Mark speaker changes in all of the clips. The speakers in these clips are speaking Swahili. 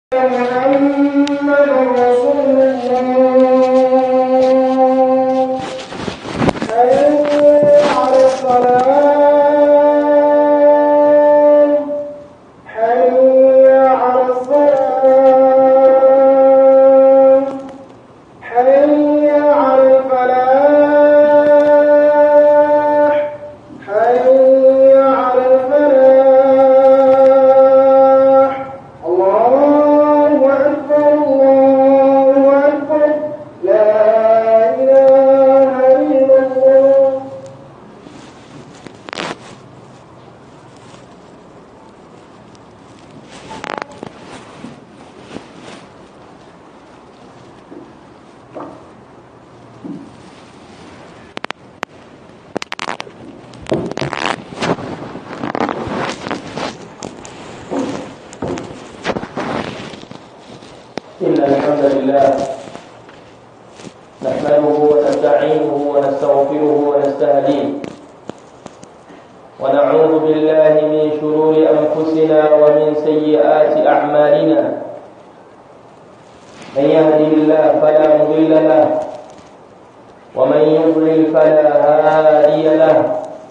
Speaker 1: محمد رسول الله حي على الصلاة حي على الصلاة حي على الفلاح حي على الفلاح الله أكبر الله أكبر لا إله إلا الله
Speaker 2: إن الحمد لله نحمده ونستعينه ونستغفره ونستهديه ونعوذ بالله من شرور أنفسنا ومن سيئات أعمالنا من يهده الله فلا مضل له ومن يضلل فلا هادي له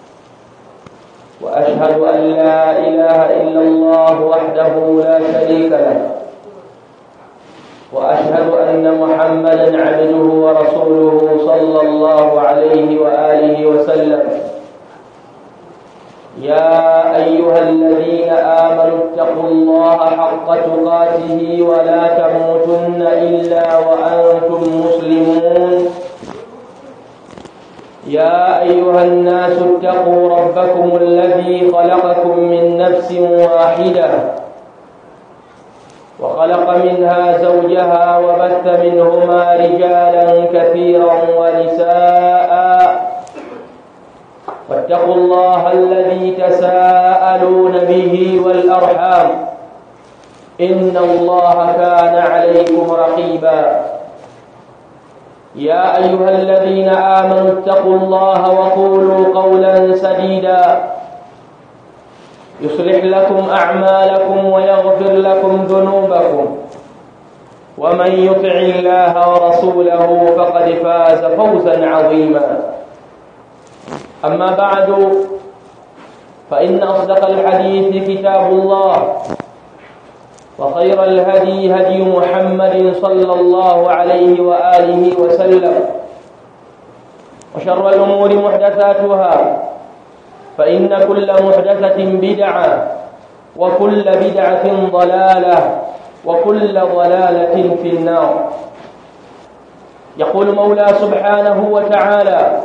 Speaker 2: وأشهد أن لا إله إلا الله وحده لا شريك له واشهد ان محمدا عبده ورسوله صلى الله عليه واله وسلم يا ايها الذين امنوا اتقوا الله حق تقاته ولا تموتن الا وانتم مسلمون يا ايها الناس اتقوا ربكم الذي خلقكم من نفس واحده وخلق منها زوجها وبث منهما رجالا كثيرا ونساء واتقوا الله الذي تساءلون به والأرحام إن الله كان عليكم رقيبا يا أيها الذين آمنوا اتقوا الله وقولوا قولا سديدا يصلح لكم أعمالكم ويغفر لكم ذنوبكم ومن يطع الله ورسوله فقد فاز فوزا عظيما أما بعد فإن أصدق الحديث كتاب الله وخير الهدي هدي محمد صلى الله عليه وآله وسلم وشر الأمور محدثاتها فإن كل محدثة بدعة وكل بدعة ضلالة وكل ضلالة في النار يقول مولى سبحانه وتعالى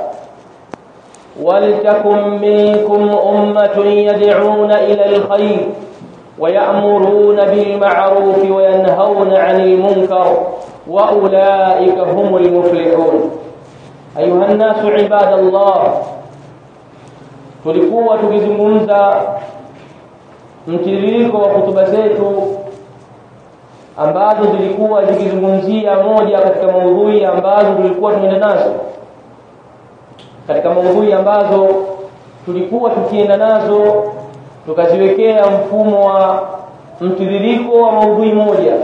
Speaker 2: ولتكن منكم أمة يدعون إلى الخير ويأمرون بالمعروف وينهون عن المنكر وأولئك هم المفلحون أيها الناس عباد الله tulikuwa tukizungumza mtiririko wa hutuba zetu ambazo zilikuwa zikizungumzia moja katika maudhui ambazo tulikuwa tunaenda nazo katika maudhui ambazo tulikuwa tukienda nazo tukaziwekea mfumo wa mtiririko wa maudhui moja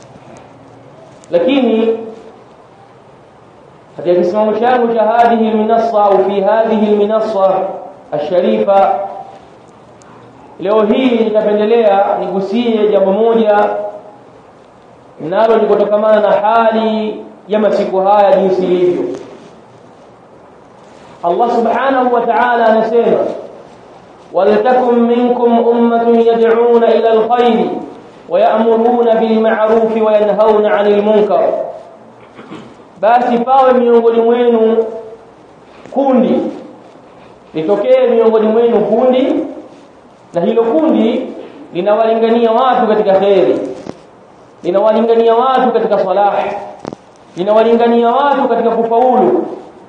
Speaker 2: lakini katika kisimamo changu cha hadhihi alminassa au fi hadhihi alminassa asharifa leo hii nitapendelea nigusie jambo moja nalo ni kutokamana na hali ya masiku haya jinsi ilivyo Allah subhanahu wa ta'ala anasema waltakum minkum ummatun yad'una ila alkhair ويأمرون بالمعروف وينهون عن المنكر basi pawe miongoni mwenu kundi litokee miongoni mwenu kundi na hilo kundi linawalingania watu katika kheri linawalingania watu katika salah linawalingania watu katika kufaulu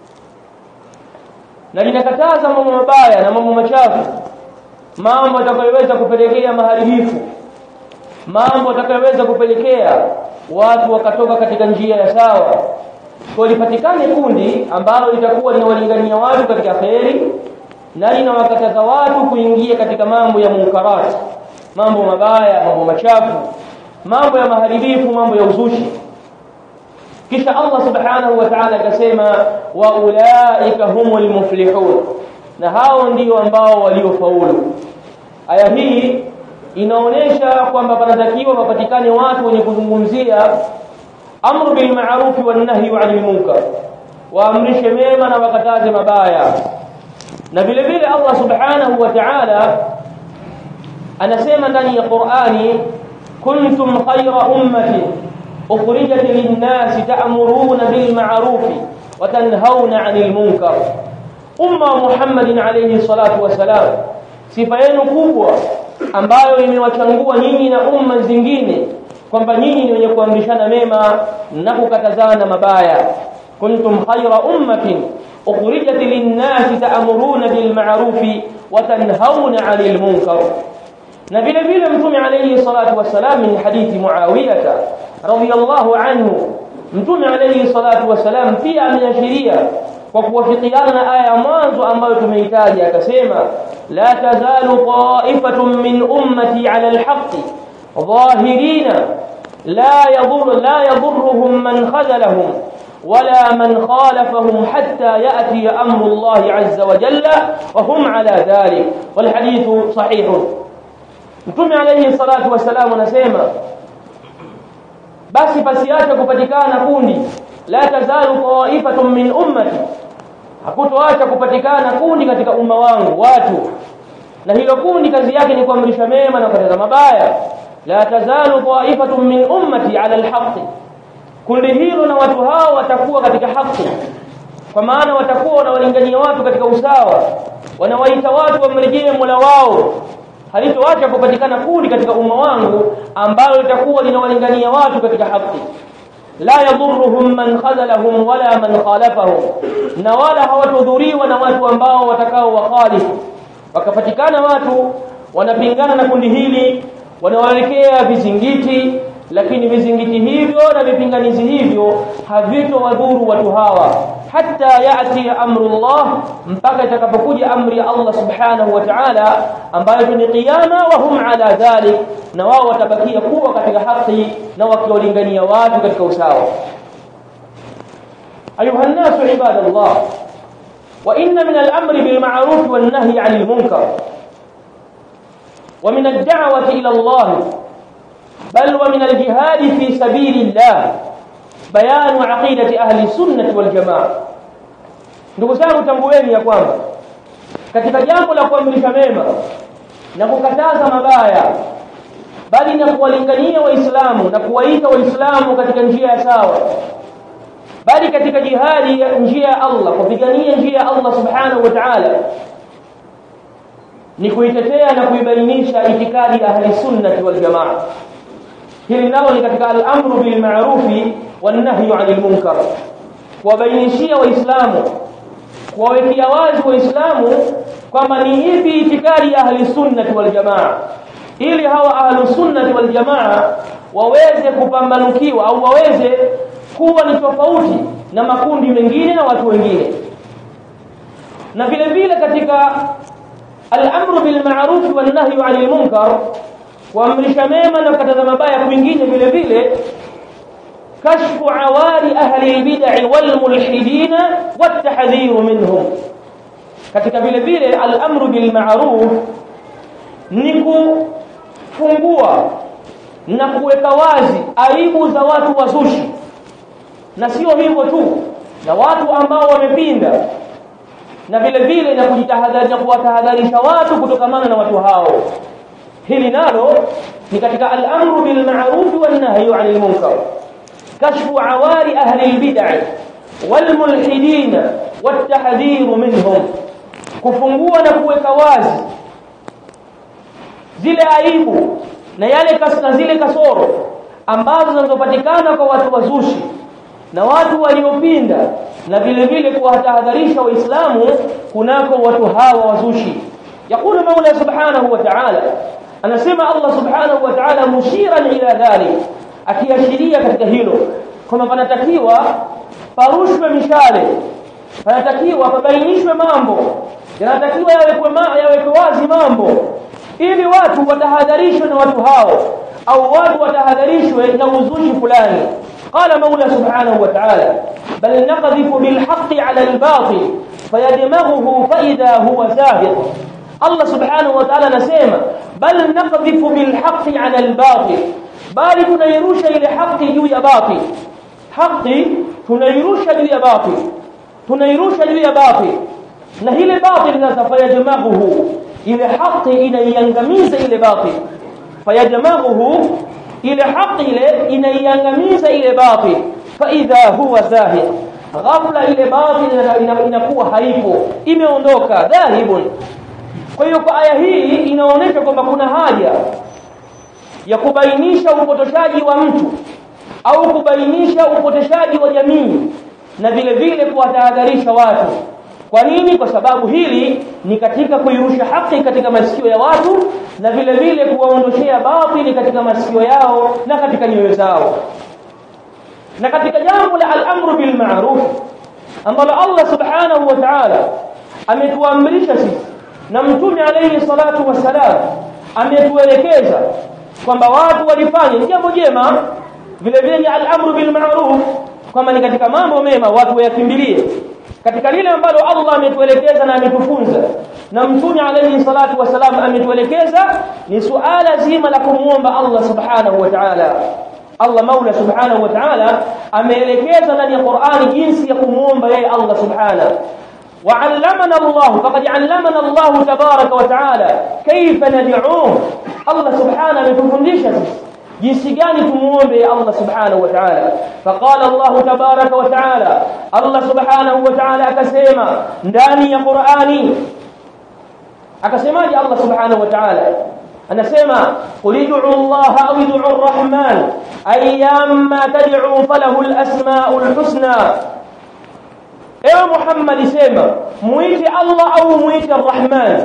Speaker 2: na linakataza mambo mabaya na mambo machafu mambo yatakayoweza kupelekea maharibifu mambo yatakayoweza kupelekea watu wakatoka katika njia ya sawa kwa lipatikane kundi ambalo litakuwa linawalingania watu katika kheri na linawakataza watu kuingia katika mambo ya munkarati mambo mabaya mambo machafu mambo ya maharibifu mambo ya uzushi kisha Allah subhanahu wa ta'ala akasema wa ulaika humul muflihun na hao ndio ambao waliofaulu aya hii inaonesha kwamba panatakiwa papatikane watu wenye kuzungumzia amru bil ma'ruf wan nahyi 'anil munkar waamrishe mema na wakataze mabaya na vile vile Allah subhanahu wa ta'ala anasema ndani ya Qur'ani kuntum khayra ummatin ukhrijat lin-nas ta'muruna bil ma'ruf wa tanhauna 'anil munkar umma Muhammadin alayhi salatu wasalam sifa yenu kubwa ambayo imewachangua nyinyi na umma zingine kwamba nyinyi ni wenye kuamrishana mema na kukatazana mabaya kuntum khayra ummatin ukhrijat lin-nas ta'muruna bil ma'ruf wa tanhauna 'anil munkar na vile vile mtume alayhi salatu wasalam min hadithi muawiyah radiyallahu anhu mtume alayhi salatu wasalam pia ameashiria kwa kuwafikiana na aya ya mwanzo ambayo tumeitaja akasema la tazalu qa'ifatun min ummati 'ala al-haqqi ظاهرين لا يضر لا يضرهم من خذلهم ولا من خالفهم حتى يأتي أمر الله عز وجل وهم على ذلك والحديث صحيح Mtume alayhi salatu wasalam anasema basi pasiacha kupatikana kundi la tazalu qa'ifatun min ummati hakutoacha kupatikana kundi katika umma wangu watu na hilo kundi kazi yake ni kuamrisha mema na kukataza mabaya la tazalu qa'ifatun min ummati ala alhaq kundi hilo na watu hao watakuwa katika haki kwa maana watakuwa wanawalingania watu katika usawa wanawaita watu wamrejee Mola wao halitoacha kupatikana kundi katika umma wangu ambalo litakuwa linawalingania watu katika haki la yadhurruhum man khadalahum wala man khalafahum na wala hawatudhuriwa na watu ambao watakao wakhalifu wakapatikana watu wanapingana na kundi hili wanawaelekea vizingiti lakini vizingiti hivyo na vipinganizi hivyo havitowadhuru watu hawa hatta yati amrullah mpaka itakapokuja amri ya Allah subhanahu wa ta'ala ambayo ni qiyama wa hum ala dhalik na wao watabakia kuwa katika haki na wakiwalingania watu katika usawa ayuha nasu ibadallah wa inna min al-amri bil ma'ruf wan nahyi 'anil munkar ومن الدعوة إلى الله بل ومن الجهاد في سبيل الله بيان عقيدة أهل السنة والجماعة ndugu zangu tambueni ya kwamba katika jambo la kuamrisha mema na kukataza mabaya bali na kuwalingania waislamu na kuwaita waislamu katika njia ya sawa bali katika jihadi ya njia ya Allah kupigania njia ya Allah subhanahu wa ta'ala ni kuitetea na kuibainisha itikadi ahli sunnati wal jamaa hili nalo ni katika al-amru bil ma'rufi wan nahyu 'anil munkar kuwabainishia waislamu kuwawekea wazi waislamu kwamba ni ipi itikadi ya ahli sunnati wal jamaa ili hawa ahli sunnati wal jamaa waweze kupambanukiwa au waweze kuwa ni tofauti na makundi mengine na watu wengine na vile vile katika al-amru bil ma'ruf wan nahyu 'anil munkar kuamrisha mema na kukataza mabaya kwingine vile vile kashfu awari ahli al-bid'i wal mulhidin wat tahdhir minhum katika vile vile al-amru bil ma'ruf ni kufungua na kuweka wazi aibu za watu wazushi na sio hivyo tu na watu ambao wamepinda na vile vile na kujitahadhari na kuwatahadharisha watu kutokamana na watu hao hili nalo ni katika al-amru bil ma'ruf wan nahyu 'anil munkar kashfu awari ahli al-bid'ah wal mulhidin wat tahdhir minhum kufungua na kuweka wazi zile aibu na yale kasna zile kasoro ambazo zinazopatikana kwa watu wazushi na watu waliopinda na vile vile kuwatahadharisha waislamu kunako watu hawa wazushi يقول مولى سبحانه وتعالى anasema Allah subhanahu wa ta'ala mushiran ila dhalik akiashiria katika hilo kwamba panatakiwa parushwe mishale panatakiwa pabainishwe mambo yanatakiwa yawekwe yawekwe wazi mambo ili watu watahadharishwe na watu hao au watu watahadharishwe na uzushi fulani قال مولى سبحانه وتعالى بل نقذف بالحق على الباطل فيدمغه فإذا هو زاهق الله سبحانه وتعالى نسيما بل نقذف بالحق على الباطل bali tunairusha ile haki juu ya batil haki tunairusha juu ya batil tunairusha juu ya batil na ile batil sasa fayajmaghuhu ile haki inaiangamiza ile batil fayajmaghuhu ile haki ile inaiangamiza ile batil fa idha huwa zahiq ghafla ile batil inakuwa haipo imeondoka dhahibun kwa hiyo kwa aya hii inaonyesha kwamba kuna haja ya kubainisha upotoshaji wa mtu au kubainisha upotoshaji wa jamii na vile vile kuwatahadharisha watu kwa nini kwa sababu hili ni katika kuirusha haki katika masikio ya watu na vile vile kuwaondoshea batili katika masikio yao na katika nyoyo zao na katika jambo la al-amru bil ma'ruf ambalo Allah subhanahu wa ta'ala ametuamrisha sisi na mtume alayhi salatu wassalam ametuelekeza kwamba watu walifanye jambo jema vile vile ni al-amru bil ma'ruf kwamba ni katika mambo mema watu wayakimbilie katika lile ambalo Allah ametuelekeza na ametufunza na mtume alayhi salatu wasalam ametuelekeza ni suala zima la kumuomba Allah subhanahu wa ta'ala Allah Maula subhanahu wa ta'ala ameelekeza ndani ya Qur'ani jinsi ya kumuomba yeye Allah subhanahu وعلمنا الله فقد علمنا الله تبارك وتعالى كيف ندعوه الله سبحانه ametufundisha jinsi gani tumuombe Allah subhanahu wa ta'ala faqala Allah tabaraka wa ta'ala Allah subhanahu wa ta'ala akasema ndani ya Qur'ani akasemaje Allah subhanahu wa ta'ala anasema qul ud'u Allah aw ud'u ar-rahman ayyamma tad'u falahu al-asma'ul husna ewe Muhammad sema muite Allah au muite Ar-Rahman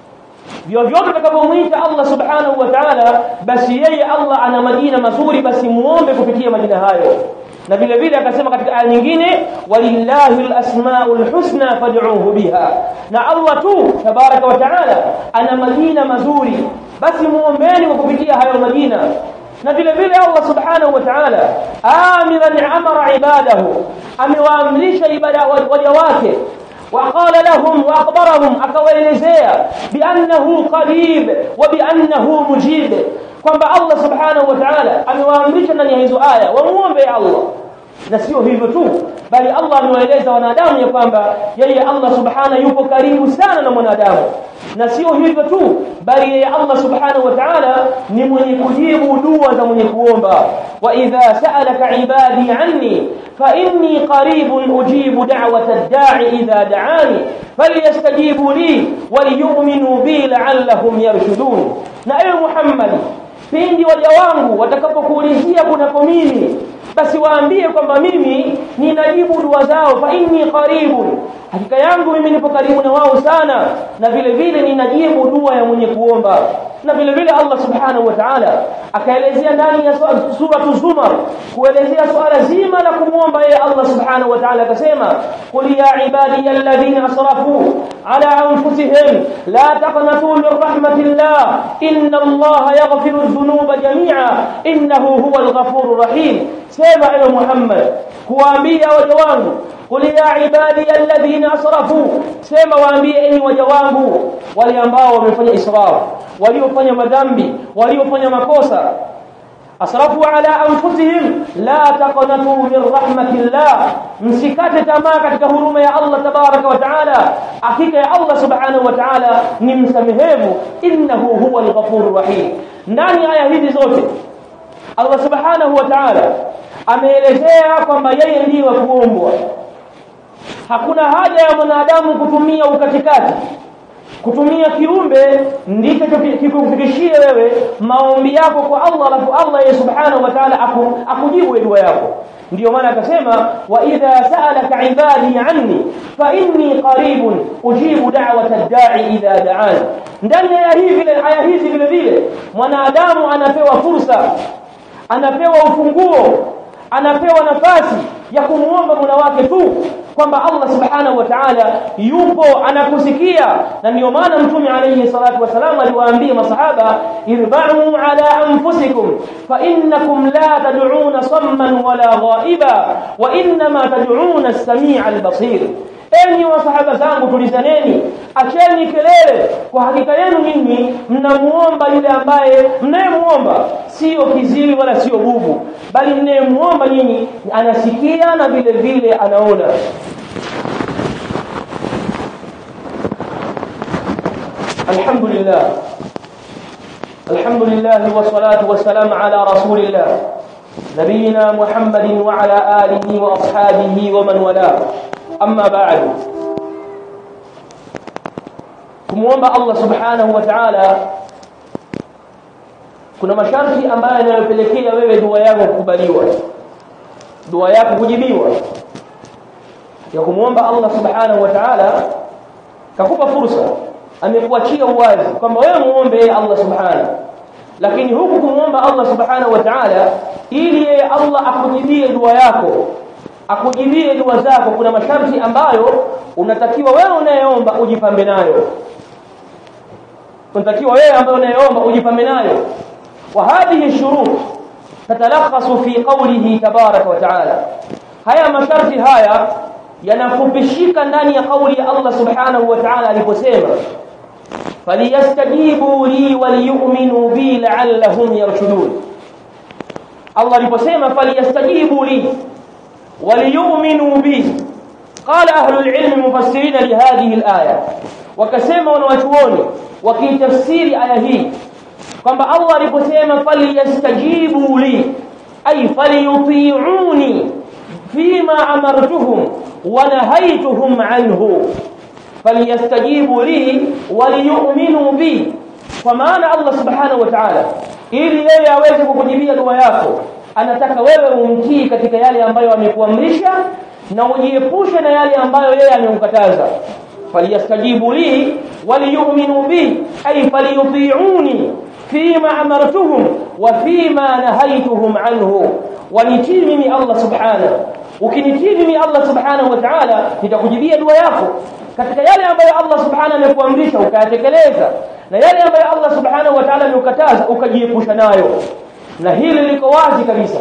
Speaker 2: vyovyote utakapomuita Allah subhanahu wa ta'ala basi yeye Allah ana majina mazuri basi muombe kupitia majina hayo na vile vile akasema katika aya nyingine walillahi alasmaul husna fad'uhu biha na Allah tu tabaraka wa ta'ala ana majina mazuri basi muombeni kwa kupitia hayo majina na vile vile Allah subhanahu wa ta'ala amiran amara ibadahu amewaamrisha ibada waja wake وقال لهم واخبرهم akawaelezea biannahu qarib wa biannahu mujib kwamba Allah subhanahu wa ta'ala amewaamrisha ndani ya hizo aya wamuombe Allah na sio hivyo tu bali Allah amewaeleza wanadamu ya kwamba yeye Allah subhanahu yupo karibu sana na mwanadamu na sio hivyo tu bali yeye Allah subhanahu wa ta'ala ni mwenye kujibu dua za mwenye kuomba wa idha sa'alaka ibadi anni fa inni qaribun ujibu da'wata ad-da'i idha da'ani falyastajibu li waliyu'minu bi la'allahum yarshudun na ewe Muhammad pindi waja wangu watakapokuulizia kunako mimi basi waambie kwamba mimi ninajibu dua zao fa inni qaribun hakika yangu mimi nipo karibu na wao sana na vile vile ninajibu dua ya mwenye kuomba na vile vile Allah subhanahu wa ta'ala akaelezea ndani ya sura Zumar kuelezea swala zima la kumwomba yeye Allah subhanahu wa ta'ala akasema qul ya ibadiy alladhina asrafu ala anfusihim la taqnatu min rahmatillah inna Allah yaghfiru dhunuba jami'a innahu huwal ghafurur rahim sema ewe Muhammad kuambia waja wangu qul ya ibadi alladhina asrafu sema waambie enyi waja wangu wale ambao wamefanya israf waliofanya madhambi waliofanya makosa asrafu ala anfusihim la taqnatu min rahmatillah msikate tamaa katika huruma ya Allah tabaraka wa taala hakika ya Allah subhanahu wa taala ni msamehevu innahu huwa al-ghafurur rahim ndani aya hizi zote Allah subhanahu wa ta'ala ameelezea kwamba yeye ndiye wa kuombwa hakuna haja ya mwanadamu kutumia ukatikati kutumia kiumbe ndicho kikufikishie wewe maombi yako kwa Allah alafu Allah yeye subhanahu wa ta'ala aku, akujibu dua yako ndio maana akasema wa idha sa'alaka ibadi anni fa inni qaribun ujibu da'wata ad-da'i idha da'an ndani ya hii vile aya hizi vile vile mwanadamu anapewa fursa anapewa ufunguo anapewa nafasi ya kumuomba Mola wake tu kwamba Allah subhanahu wa ta'ala yupo anakusikia na ndio maana mtume alayhi salatu wasalam aliwaambia masahaba irba'u ala anfusikum fa innakum la tad'una samman wala ghaiba wa inma tad'una as-sami'a al-basir enyi wasahaba zangu tulizaneni acheni kelele kwa hakika yenu nyinyi mnamuomba yule ambaye mnayemuomba sio kiziwi wala sio bubu bali mnayemuomba nyinyi anasikia na vile vile anaona الحمد لله الحمد لله والصلاة والسلام على رسول الله نبينا محمد وعلى آله وأصحابه ومن والاه أما بعد kumwomba Allah subhanahu wa ta'ala kuna masharti ambayo yanayopelekea wewe dua yako kukubaliwa dua yako kujibiwa ya kumwomba Allah subhanahu wa ta'ala kakupa fursa amekuachia uwazi kwamba wewe muombe Allah subhanahu lakini huku kumwomba Allah subhanahu wa ta'ala ili yeye Allah akujibie dua yako akujibie dua zako kuna masharti ambayo unatakiwa wewe unayeomba ujipambe nayo unatakiwa wewe ambaye unayeomba ujipambe nayo wa hadhihi shurut tatalakhasu fi qawlihi tabaraka wa ta'ala haya masharti haya yanafupishika ndani ya kauli ya Allah subhanahu wa ta'ala aliposema faliyastajibu li waliyu'minu bi la'allahum yarshudun Allah aliposema faliyastajibu li waliyu'minu bi qala ahlul ilmi mufassirin lihadhihi alaya wakasema wanawachuoni wakitafsiri aya hii kwamba Allah aliposema faliyastajibu li ay faliyuti'uni fima amartuhum wa nahaytuhum anhu falyastajibu li waliyu'minu bi kwa maana Allah subhanahu wa ta'ala ili yeye aweze kukujibia dua yako anataka wewe umtii katika yale ambayo amekuamrisha na ujiepushe na yale ambayo yeye amekukataza falyastajibu li waliyu'minu bi ay falyuti'uni fima amartuhum wa fima nahaytuhum anhu wanitii mimi Allah subhanahu ukinitii mimi Allah subhanahu wa ta'ala nitakujibia dua yako katika yale ambayo Allah subhanahu amekuamrisha ukayatekeleza na yale ambayo Allah subhanahu wa ta'ala amekukataza ukajiepusha nayo na hili liko wazi kabisa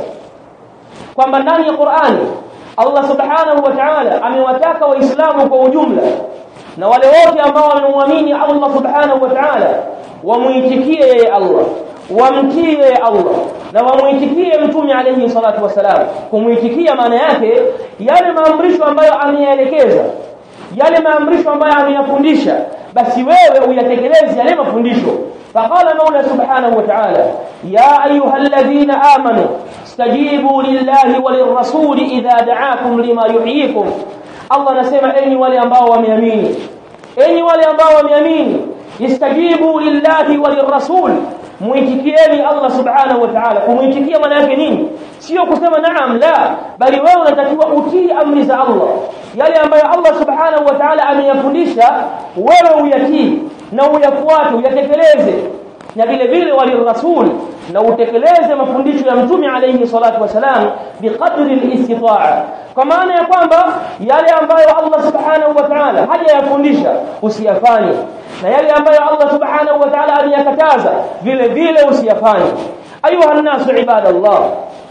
Speaker 2: kwamba ndani ya Qur'ani Allah subhanahu wa ta'ala amewataka waislamu kwa ujumla na wale wote ambao wamemwamini Allah subhanahu wa ta'ala wamuitikie yeye Allah wamtii yeye Allah na wamuitikie mtume alayhi salatu wasalam kumuitikia maana yake yale maamrisho ambayo ameyaelekeza yale maamrisho ambayo ameyafundisha basi wewe uyatekeleze yale mafundisho فقال مولى سبحانه وتعالى يا أيها الذين آمنوا استجيبوا لله وللرسول إذا دعاكم لما يحييكم الله نسمع أني ولي أنباء وميامين أني ولي أنباء وميامين استجيبوا لله وللرسول muitikieni Allah subhanahu wa ta'ala kumuitikia maana yake nini sio kusema naam la bali wewe unatakiwa utii amri za Allah yale ambayo Allah subhanahu wa ta'ala ameyafundisha wewe uyatii na uyafuate uyatekeleze na vile vile walirasul na utekeleze mafundisho ya mtume alayhi salatu wasalam biqadri al-istita'a kwa maana ya kwamba yale ambayo Allah subhanahu wa ta'ala hajayafundisha usiyafanye na yale ambayo Allah subhanahu wa ta'ala aliyakataza vile vile usiyafanye ayuha nasu ibadallah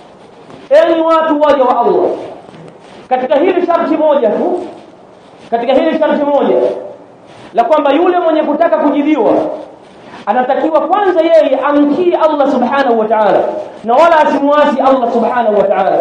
Speaker 2: enyi watu waja wa Allah katika hili sharti moja tu katika hili sharti moja la kwamba yule mwenye kutaka kujibiwa anatakiwa kwanza yeye amtii Allah subhanahu wa ta'ala na wala asimwasi Allah subhanahu wa ta'ala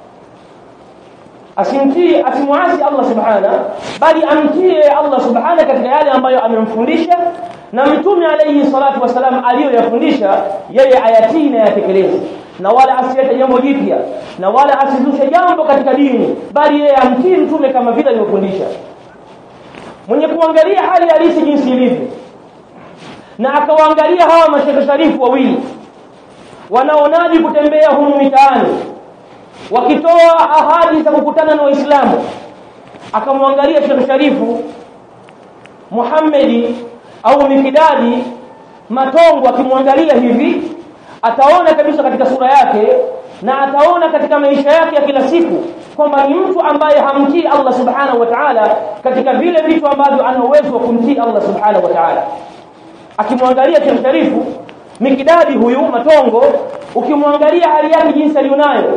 Speaker 2: asimtii asimwasi Allah subhanahu bali amtii Allah subhanahu katika yale ambayo amemfundisha na mtume alayhi salatu wasalam aliyoyafundisha yeye ayatii na yatekeleze na wala asilete jambo jipya na wala asizushe jambo katika dini bali yeye amtii mtume kama vile alivyofundisha mwenye kuangalia hali halisi jinsi ilivyo na akawaangalia hawa mashekhe sharifu wawili wanaonaji kutembea humu mitaani wakitoa ahadi za kukutana na waislamu akamwangalia shekhe sharifu Muhammadi au Mikidadi Matongo akimwangalia hivi ataona kabisa katika sura yake na ataona katika maisha yake ya kila siku kwamba ni mtu ambaye hamtii Allah subhanahu wa ta'ala katika vile vitu ambavyo ana uwezo wa kumtii Allah subhanahu wa ta'ala akimwangalia Sheikh Sharifu mikidadi huyu matongo ukimwangalia hali yake jinsi alionayo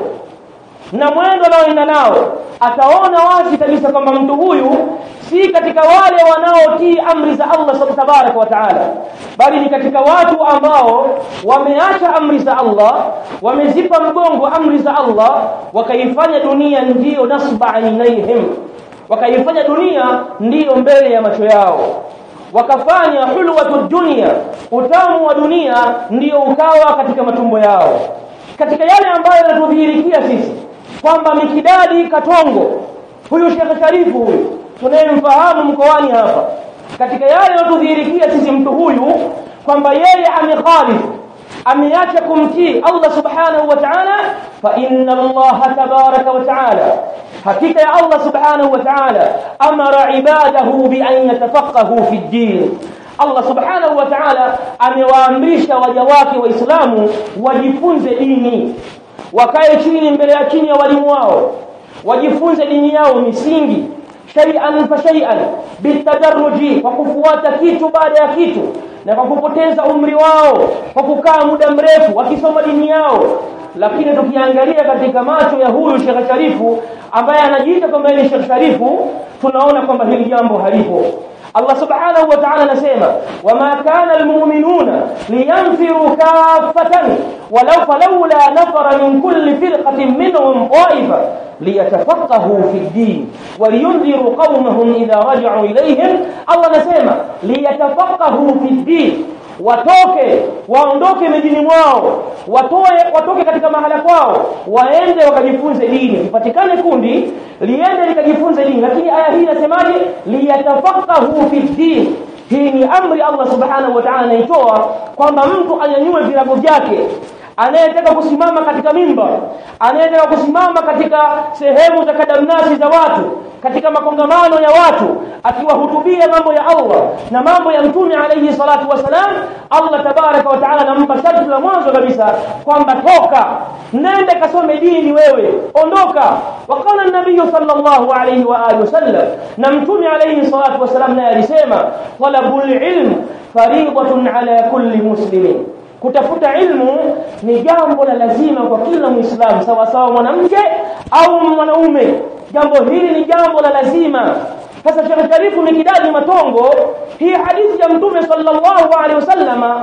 Speaker 2: na mwendo anaoenda nao ataona wazi kabisa kwamba mtu huyu si katika wale wanaotii amri za Allah tabaraka wa taala bali ni katika watu ambao wameacha amri za Allah wamezipa mgongo amri za Allah wakaifanya dunia ndiyo nasba ainaihim wakaifanya dunia ndiyo mbele ya macho yao wakafanya hulwatu dunia utamu wa dunia ndiyo ukawa katika matumbo yao katika yale ambayo yanatudhihirikia sisi kwamba mikidadi katongo huyu Sheikh Sharifu huyu tunayemfahamu mkoani hapa katika yale yanatudhihirikia sisi mtu huyu kwamba yeye amekhalifu ameacha kumtii Allah subhanahu wa ta'ala fa inna Allah tabaraka wa ta'ala hakika ya Allah subhanahu wa ta'ala amara ibadahu bi an yatafaqahu fi din Allah subhanahu wa ta'ala amewaamrisha waja wake waislamu wajifunze dini wakae chini mbele ya chini ya walimu wao wajifunze dini yao misingi shay'an fa shay'an bitadarruji kwa kufuata kitu baada ya kitu na kwa kupoteza umri wao kwa kukaa muda mrefu wakisoma dini yao lakini tukiangalia katika macho ya huyu Sheikh Sharifu ambaye anajiita kwamba ni Sheikh Sharifu tunaona kwamba hili jambo halipo Allah subhanahu wa ta'ala anasema wama kana almu'minuna liyanfiru kaffatan walau falawla nafara min kulli firqatin minhum qa'ifa liyatafaqahu fi din waliyunziru qaumahum idha raja'u ilayhim Allah anasema liyatafaqahu fi din watoke waondoke mijini mwao watoe watoke katika mahala kwao waende wakajifunze dini ipatikane kundi liende likajifunze dini lakini aya hii inasemaje liyatafaqahu fi din hii ni amri Allah subhanahu wa ta'ala anaitoa kwamba mtu anyanyue virago vyake anayetaka kusimama katika mimba anayetaka kusimama katika sehemu za kadamnasi za watu katika makongamano ya watu akiwahutubia mambo ya Allah na mambo ya mtume alayhi salatu wasalam Allah tabaraka wa taala anampa sharti la mwanzo kabisa kwamba toka nende kasome dini wewe ondoka waqala an-nabiy sallallahu alayhi wa alihi wasallam na mtume alayhi salatu wasalam naye alisema talabul ilm fariidatun ala kulli muslimin kutafuta ilmu ni jambo la lazima kwa kila muislamu sawa sawa mwanamke au mwanaume jambo hili ni jambo la lazima sasa Sheikh Sharifu Mikidadi Matongo hii hadithi ya Mtume sallallahu alaihi wasallama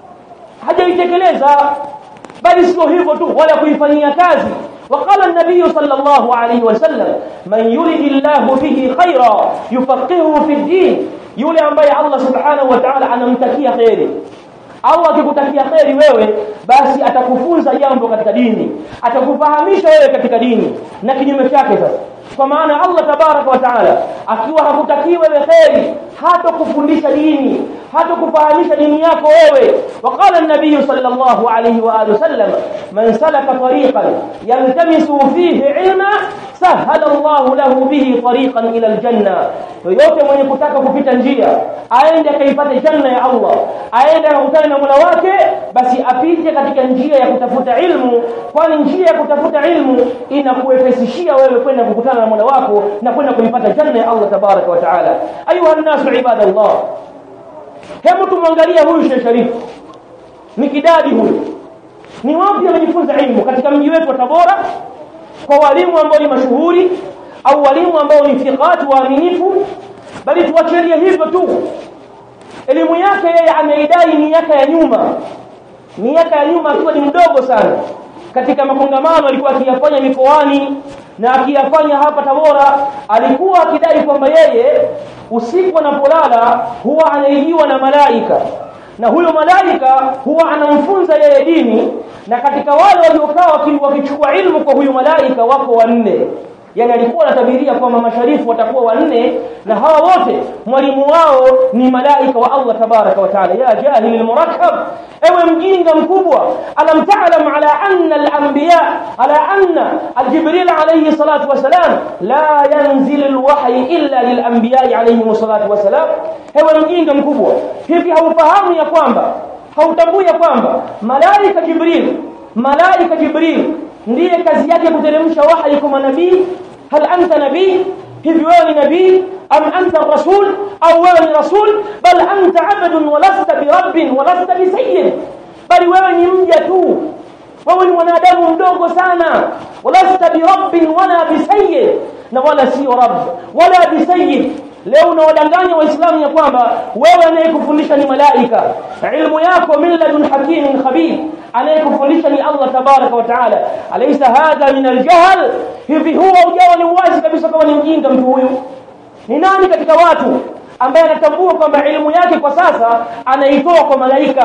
Speaker 2: hajaitekeleza bali sio hivyo tu wala kuifanyia kazi وقال النبي صلى الله عليه وسلم من يرد الله به خيرا يفقهه في الدين yule ambaye Allah subhanahu wa ta'ala anamtakia khairi Allah akikutakia kheri wewe basi atakufunza jambo katika dini atakufahamisha wewe katika dini na kinyume chake sasa kwa maana Allah tabaraka wa taala akiwa hakutakii wewe kheri hata kufundisha dini hata kufahamisha dini yako wewe وقال النبي صلى الله عليه واله وسلم من سلك طريقا يلتمس فيه علما سهل الله له به طريقا الى الجنه yote mwenye kutaka kupita njia aende akaipate janna ya Allah aende akutane na Mola wake basi apite katika njia ya kutafuta ilmu kwani njia ya kutafuta ilmu inakuwepesishia wewe kwenda kukutana na Mola wako na kwenda kuipata janna ya Allah tabaraka wa taala ayuha nasu ibadallah hebu tumwangalie huyu Sheikh Sharif Mikidadi huyu ni wapi amejifunza ilmu katika mji wetu wa Tabora kwa walimu ambao ni mashuhuri au walimu ambao ni thiqat waaminifu bali tuachilie hivyo tu elimu yake yeye ameidai miaka ya nyuma miaka ya nyuma akiwa ni mdogo sana katika makongamano alikuwa akiyafanya mikoani na akiyafanya hapa Tabora alikuwa akidai kwamba yeye usiku anapolala huwa anaijiwa na malaika na huyo malaika huwa anamfunza yeye dini na katika wale waliokaa wakichukua ilmu kwa huyo malaika wako wanne yani alikuwa anatabiria kwamba masharifu watakuwa wanne na hawa wote mwalimu wao ni malaika wa Allah tabaraka wa taala ya jahil almurakkab ewe mjinga mkubwa alam ta'lam ala anna al-anbiya ala anna al-jibril alayhi salatu wasalam la yanzil al-wahy illa lil-anbiya alayhi salatu wasalam ewe mjinga mkubwa hivi haufahamu ya kwamba hautambui ya kwamba malaika jibril malaika jibril ndiye kazi yake kuteremsha wahi kwa manabii hal anta nabii hivi wewe ni nabii am anta rasul au wewe ni rasul bal anta abdun wa lasta birabbin wa lasta bisayyid bali wewe ni mja tu wewe ni mwanadamu mdogo sana walasta birabbin wala bisayyid na wala sio rabb wala bisayyid leo unawadanganya waislamu ya kwamba wewe anayekufundisha ni malaika ilmu yako min ladun hakimin khabir anayekufundisha ni Allah tabaraka wa taala alaysa hadha min aljahl hivi huwa ujawa ni wazi kabisa kama ni mjinga mtu huyu ni nani katika watu ambaye anatambua kwamba elimu yake kwa sasa anaitoa kwa malaika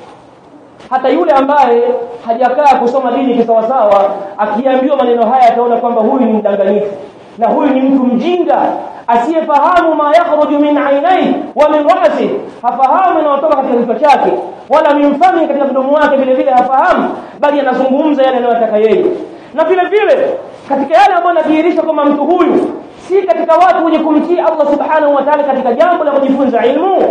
Speaker 2: hata yule ambaye hajakaa kusoma dini kisawasawa akiambiwa maneno haya ataona kwamba huyu ni mdanganyifu na huyu ni mtu mjinga asiyefahamu ma yakhruju min ainai wa min ra'si hafahamu yanayotoka katika kichwa chake wala min fami katika mdomo wake vile vile hafahamu bali anazungumza yale anayotaka yeye na vile vile katika yale ambayo yanadhihirisha kwamba mtu huyu si katika watu wenye kumtii Allah subhanahu wa ta'ala katika jambo la kujifunza ilmu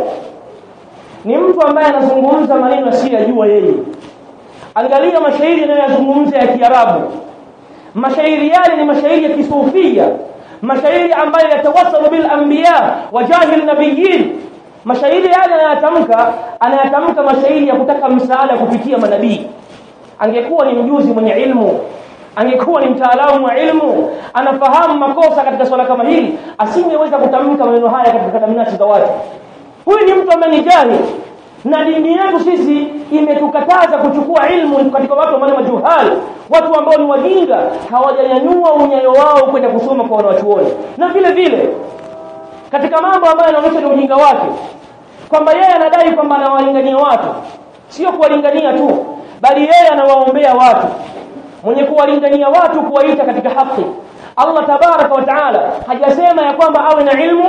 Speaker 2: ni mtu ambaye anazungumza maneno asiyojua yeye angalia mashairi yanayozungumza ya Kiarabu mashairi yale ni mashairi ya kisufia mashairi ambayo yatawassalu bil anbiya wa jahil nabiyyin mashairi yale anayatamka anayatamka mashairi ya kutaka msaada kupitia manabii angekuwa ni mjuzi mwenye ilmu angekuwa ni mtaalamu wa ilmu anafahamu makosa katika swala kama hili asingeweza kutamka maneno haya katika kadamnasi za watu huyu ni mtu ambaye ni jahil na dini yetu sisi imetukataza kuchukua ilmu katika watu ambao majuhal watu ambao ni wajinga hawajanyanyua unyayo wao kwenda kusoma kwa wanawachuoni na vile vile katika mambo ambayo yanaonyesha ni ujinga wake kwamba yeye anadai kwamba anawalingania watu sio kuwalingania tu bali yeye anawaombea watu mwenye kuwalingania watu kuwaita katika haki Allah tabaraka wa taala hajasema ya kwamba awe na ilmu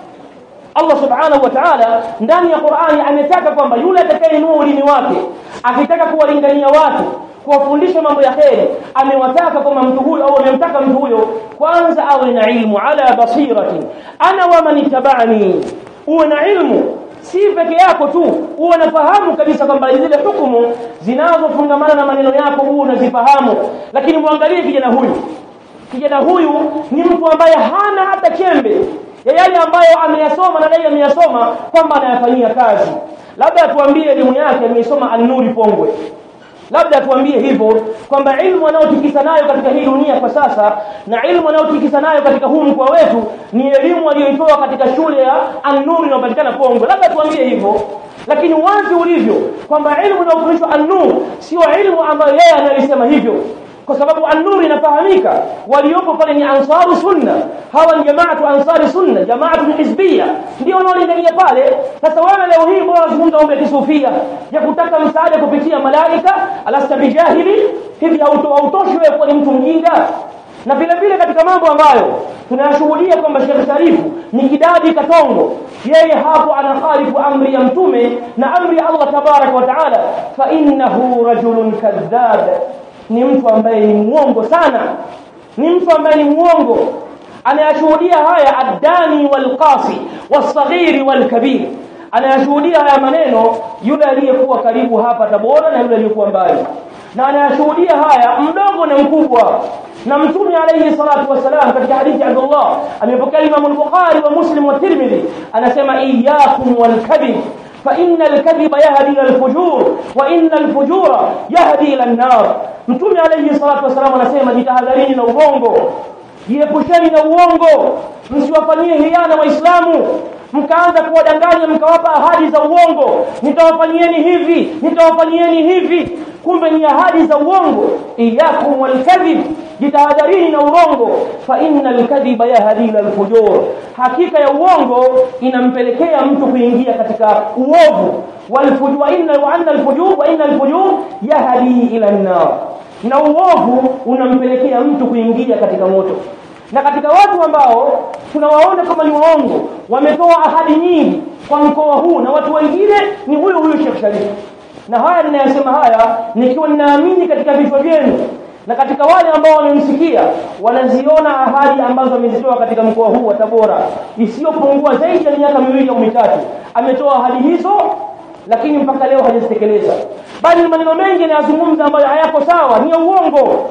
Speaker 2: Allah subhanahu wa ta'ala ndani ya Qur'ani ametaka kwamba yule atakayeinua ulimi wake akitaka kuwalingania watu kuwafundisha mambo ya kheri amewataka kwamba mtu huyo au amemtaka mtu huyo kwanza awe na ilmu ala basiratin ana wa man ittaba'ani uwe na ilmu si peke yako tu uwe unafahamu kabisa kwamba zile hukumu zinazofungamana na maneno yako uwe unazifahamu lakini muangalie kijana huyu kijana huyu ni mtu ambaye hana hata chembe ya yale ambayo ameyasoma na yeye ameyasoma kwamba anayafanyia kazi labda atuambie elimu yake ameisoma an-nuri pongwe labda atuambie hivyo kwamba ilmu anayotikisa nayo katika hii dunia kwa sasa na ilmu anayotikisa nayo katika huu mkoa wetu ni elimu aliyoitoa katika shule ya an-nuri inayopatikana pongwe labda atuambie hivyo lakini wazi ulivyo kwamba ilmu inayofundishwa an-nur sio ilmu ambayo yeye analisema hivyo kwa sababu an-nur inafahamika waliopo pale ni ansaru sunna hawa ni jamaatu ansari sunna jamaatu hizbia ndio wanaolingania pale sasa wewe leo hii bora unazungumza mambo ya kisufia ya kutaka msaada kupitia malaika alasta bijahili hivi hautoshi wewe kuwa ni mtu mjinga na vile vile katika mambo ambayo tunayashuhudia kwamba Sheikh Sharifu ni kidadi katongo yeye hapo anakhalifu amri ya mtume na amri ya Allah tabarak wa taala fa innahu rajulun kadhab ni mtu ambaye ni muongo sana ni mtu ambaye ni muongo anayashuhudia haya addani walqasi wasaghiri walkabir anayashuhudia haya maneno yule aliyekuwa karibu hapa Tabora na yule aliyekuwa mbali na anayashuhudia haya mdogo na mkubwa na mtume alayhi salatu wasalam katika hadithi ya Abdullah amepokea Imam al-Bukhari wa Muslim wa Tirmidhi anasema iyyakum wal-kadhib فإن الكذب يهدي إلى الفجور وإن الفجور يهدي إلى النار mtume alayhi salatu wasalam anasema jitahadharini na uongo jiepusheni na uongo msiwafanyie hiana waislamu mkaanza kuwadanganya mkawapa ahadi za uongo nitawafanyieni hivi nitawafanyieni hivi kumbe ni ahadi za uongo iyakum walkadhib jitahadharini na uongo fa innal kadhiba yahdi ila alfujur hakika ya uongo inampelekea mtu kuingia katika uovu walfujur wa inna wa anna alfujur wa inna alfujur yahdi ila an-nar na uovu unampelekea mtu kuingia katika moto na katika watu ambao tunawaona kama ni waongo wametoa ahadi nyingi kwa mkoa huu na watu wengine ni huyo huyo Sheikh Sharif na haya ninayasema haya nikiwa ninaamini katika vichwa vyenu na katika wale ambao wamemsikia wanaziona ahadi ambazo amezitoa katika mkoa huu wa Tabora isiyopungua zaidi ya miaka miwili au mitatu ametoa ahadi hizo lakini mpaka leo hajazitekeleza bali maneno mengi yanayozungumza ambayo hayako sawa ni ya uongo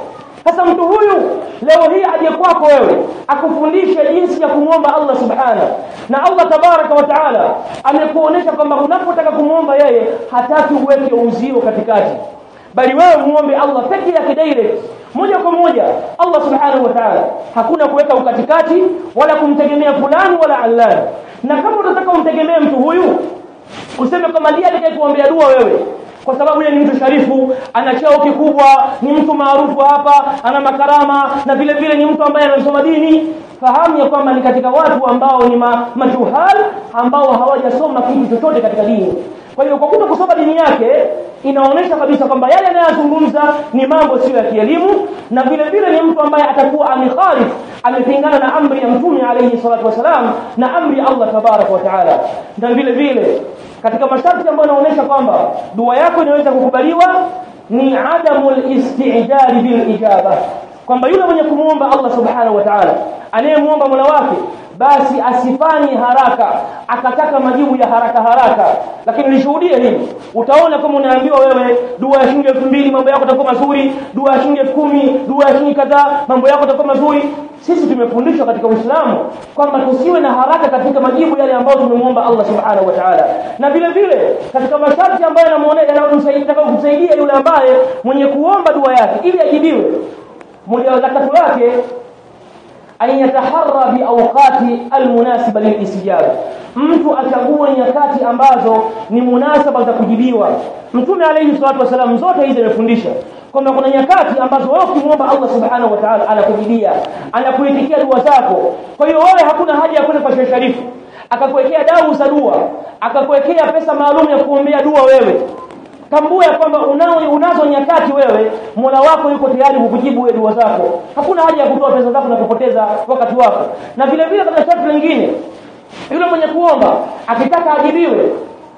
Speaker 2: sasa mtu huyu leo hii aje kwako wewe akufundishe jinsi ya kumwomba Allah subhanahu na Allah tabaraka wa taala amekuonesha kwamba unapotaka kumwomba yeye hataki uweke uzio katikati bali wewe muombe Allah peke yake direct moja kwa moja Allah subhanahu wa ta'ala hakuna kuweka ukatikati wala kumtegemea fulani wala allani na kama unataka umtegemee mtu huyu useme kwamba ndiye atakayekuombea dua wewe kwa sababu yeye ni mtu sharifu ana cheo kikubwa ni mtu maarufu hapa ana makarama na vile vile ni mtu ambaye anasoma dini fahamu ya kwamba ni katika watu ambao ni ma, majuhal ambao hawajasoma kitu chochote katika dini kwa hiyo kwa kuto kusoma dini yake inaonyesha kabisa kwamba yale anayozungumza ni mambo sio ya kielimu na vile vile ni mtu ambaye atakuwa amekhalif amepingana na amri ya mtume alayhi salatu wasalam na amri ya Allah tabarak wa taala na vile vile katika masharti ambayo yanaonyesha kwamba dua yako inaweza kukubaliwa ni adamul istijari bil ijaba kwamba yule mwenye kumuomba Allah subhanahu wa ta'ala anayemuomba Mola wake basi asifanye haraka akataka majibu ya haraka haraka lakini lishuhudie hili utaona kama unaambiwa wewe dua ya shilingi 2000 mambo yako yatakuwa mazuri dua ya shilingi 10000 dua ya shilingi kadhaa mambo yako yatakuwa mazuri sisi tumefundishwa katika Uislamu kwamba tusiwe na haraka katika majibu yale ambayo tumemuomba Allah subhanahu wa ta'ala na vile vile katika masharti ambayo yanamsaidia kumsaidia yule ambaye mwenye kuomba dua yake ili ajibiwe moja wa zakatu lake an yataharra bi awqati almunasiba lilistijaba mtu achague nyakati ambazo ni munasaba za kujibiwa mtume alayhi salatu wasalam zote hizi amefundisha kwamba kuna nyakati ambazo wewe ukimwomba Allah subhanahu wa ta'ala anakujibia anakuitikia dua zako kwa hiyo wewe hakuna haja ya kwenda kwa Sheikh Sharifu akakuwekea dau za dua akakuwekea pesa maalum ya kuombea dua wewe tambua ya kwamba unao unazo nyakati wewe Mola wako yuko tayari kukujibu wewe dua zako hakuna haja ya kutoa pesa zako na kupoteza wakati wako na vile vile katika sharti lingine yule mwenye kuomba akitaka ajibiwe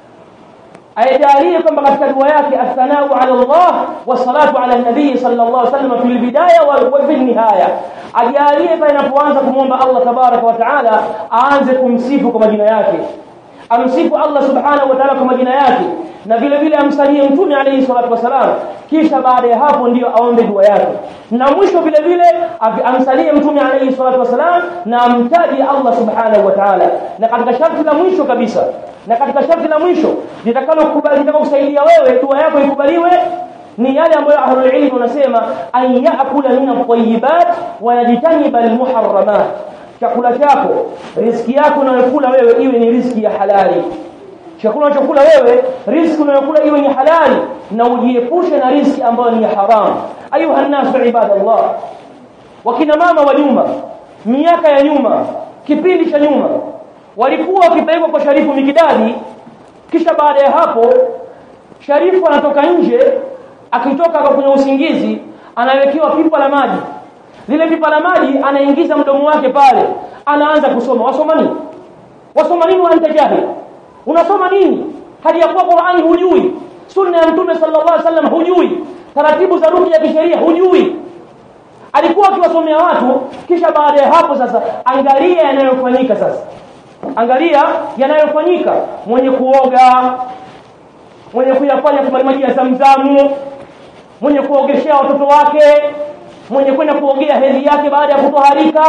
Speaker 2: ayajalie kwamba katika dua yake athanau ala Allah wassalatu ala nabii sallallahu alaihi wasallam fil bidaya wa fil nihaya ajalie pale anapoanza kumwomba Allah tabaraka wa taala aanze kumsifu kwa majina yake amsifu Allah subhanahu wa ta'ala kwa majina yake na vile vile amsalie mtume alayhi salatu wasalam kisha baada ya hapo ndiyo aombe dua yake na mwisho vile vile amsalie mtume alayhi salatu wasalam na amtaji Allah subhanahu wa ta'ala na katika sharti la mwisho kabisa na katika sharti la mwisho litakalo kubali kusaidia wewe dua yako ikubaliwe ni yale ambayo ahlul ilm wanasema an yaakula min at-tayyibat wa yajtaniba al-muharramat chakula chako riski yako unayokula wewe iwe ni riski ya halali chakula unachokula wewe riski unayokula iwe ni halali na ujiepushe na riski ambayo ni haram ayuha nasu ibadallah wakina mama wa nyuma miaka ya nyuma kipindi cha nyuma walikuwa wakipelekwa kwa sharifu mikidadi kisha baada ya hapo sharifu anatoka nje akitoka kwenye usingizi anawekewa pipa la maji lile pipa la maji anaingiza mdomo wake pale anaanza kusoma wasoma nini wasoma nini wa anta jahil unasoma nini hadi ya kuwa Qur'ani hujui sunna ya mtume sallallahu alaihi wasallam hujui taratibu za ruqya ya kisheria hujui alikuwa akiwasomea watu kisha baada ya hapo sasa angalia yanayofanyika sasa angalia yanayofanyika mwenye kuoga mwenye kuyafanya kwa maji ya zamzamu mwenye kuogeshea watoto wake mwenye kwenda kuogea hedhi yake baada ya kutoharika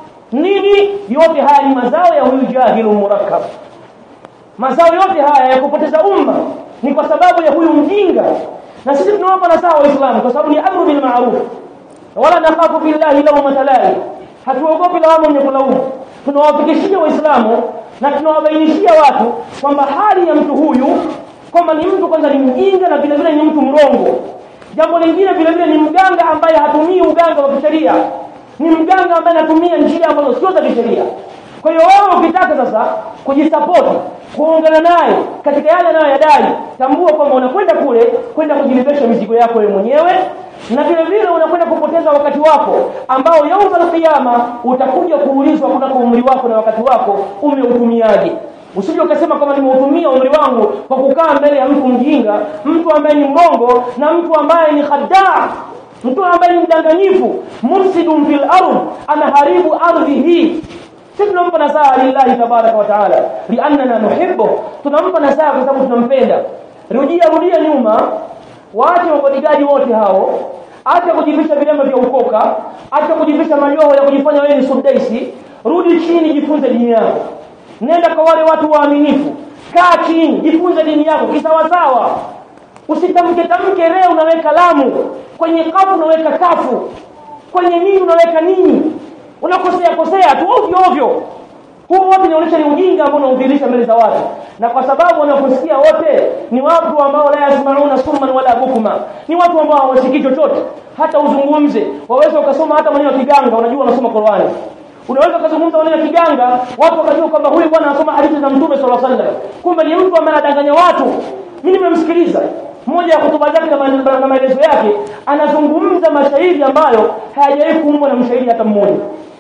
Speaker 2: nini yote haya ni mazao ya huyu jahilu murakkab mazao yote haya ya kupoteza umma ni kwa sababu ya huyu mjinga na sisi tunawapa nasaha waislamu kwa sababu ni amru bil ma'ruf wala nakhafu billahi lawma talai hatuogopi lawama mwenye kulaumu tunawafikishia waislamu na tunawabainishia watu kwamba hali ya mtu huyu kwamba ni mtu kwanza ni mjinga na vile vile ni mtu mrongo jambo lingine vile vile ni mganga ambaye hatumii uganga wa kisheria ni mganga ambaye anatumia njia ambazo sio za kisheria kwa hiyo wewe ukitaka sasa kujisapoti kuungana naye katika yale anayoyadai tambua kwamba unakwenda kule kwenda kujilibesha mizigo yako wewe mwenyewe na vile vile unakwenda kupoteza wakati wako ambao yauma alqiyama utakuja kuulizwa kunako umri wako na wakati wako umeutumiaje usije ukasema kama nimeutumia umri wangu kwa kukaa mbele ya mtu mjinga mtu ambaye ni mbongo na mtu ambaye ni khadaa mtu ambaye ni mdanganyifu mufsidun fil ardh anaharibu ardhi hii sisi tunampa nasaha lillahi tabaraka wa taala liannana nuhibbu tunampa nasaha kwa sababu tunampenda rudia rudia nyuma waache mabodigadi wote hao acha kujivisha vilemba vya ukoka acha kujivisha majoho ya kujifanya wewe ni sudaisi rudi chini jifunze dini yako nenda kwa wale watu waaminifu kaa chini jifunze dini yako kisawasawa usitamke tamke leo unaweka lamu kwenye kafu unaweka kafu kwenye nini unaweka nini unakosea kosea tu ovyo ovyo huu wote inaonyesha ni ujinga ambao unaudhihirisha mbele za watu na kwa sababu wanaposikia wote ni watu ambao la yasmauna summan wala bukma ni watu ambao hawasikii chochote hata uzungumze waweza ukasoma hata maneno ya kiganga unajua unasoma Qur'ani unaweza ukazungumza maneno ya kiganga watu wakajua kwamba huyu bwana anasoma hadithi za mtume sallallahu alaihi wasallam kumbe ni mtu ambaye anadanganya watu mimi nimemsikiliza moja ya hotuba zake na maelezo yake anazungumza mashairi ambayo hayajawahi kuumbwa na mshairi hata mmoja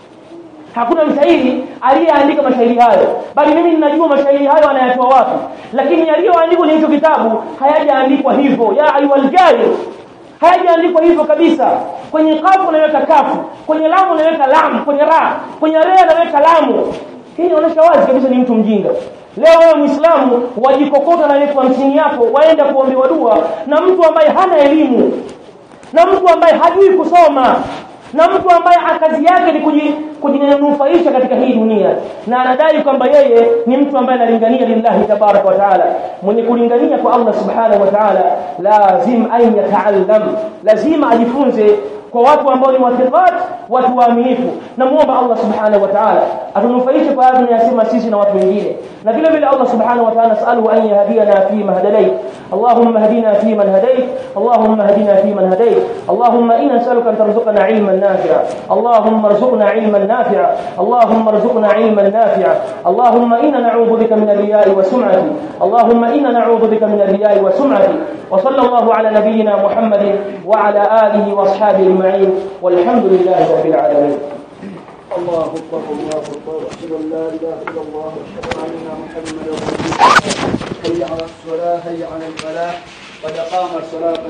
Speaker 2: hakuna mshairi aliyeandika mashairi hayo bali mimi ninajua mashairi hayo anayatoa wapi lakini yaliyoandikwa kwenye hicho kitabu hayajaandikwa hivyo ya ayyuhal jahil hayajaandikwa hivyo kabisa kwenye kafu unaweka kafu kwenye lamu unaweka lamu kwenye ra kwenye rea unaweka lamu hii inaonyesha wazi kabisa ni mtu mjinga leo wewe muislamu wajikokota na elfu hamsini yako waenda kuombewa dua na mtu ambaye hana elimu na mtu ambaye hajui kusoma na mtu ambaye kazi yake ni kujinufaisha katika hii dunia na anadai kwamba yeye ni mtu ambaye analingania lillahi tabaraka wa taala mwenye kulingania kwa Allah subhanahu wa taala lazim an yataallam lazima ajifunze kwa watu ambao ni wathiqat watu waaminifu namuomba Allah subhanahu wa ta'ala atunufaishe kwa yale tunayosema sisi na watu wengine na vile vile Allah subhanahu wa ta'ala nasaluhu an yahdiyana fi ma hadayt Allahumma hadina fi man hadayt Allahumma hadina fi man hadayt Allahumma inna nas'aluka an tarzuqana ilman nafi'a Allahumma arzuqna ilman nafi'a Allahumma arzuqna ilman nafi'a Allahumma inna na'udhu bika min ar-riya'i wa sum'ati Allahumma inna na'udhu bika min ar-riya'i wa sum'ati wa sallallahu ala nabiyyina Muhammadin wa ala alihi wa ashabihi أجمعين والحمد لله رب العالمين
Speaker 1: الله أكبر الله أكبر أشهد أن لا إله إلا الله وأشهد أن محمدا رسول الله حي على الصلاة حي على الفلاح قد قام الصلاة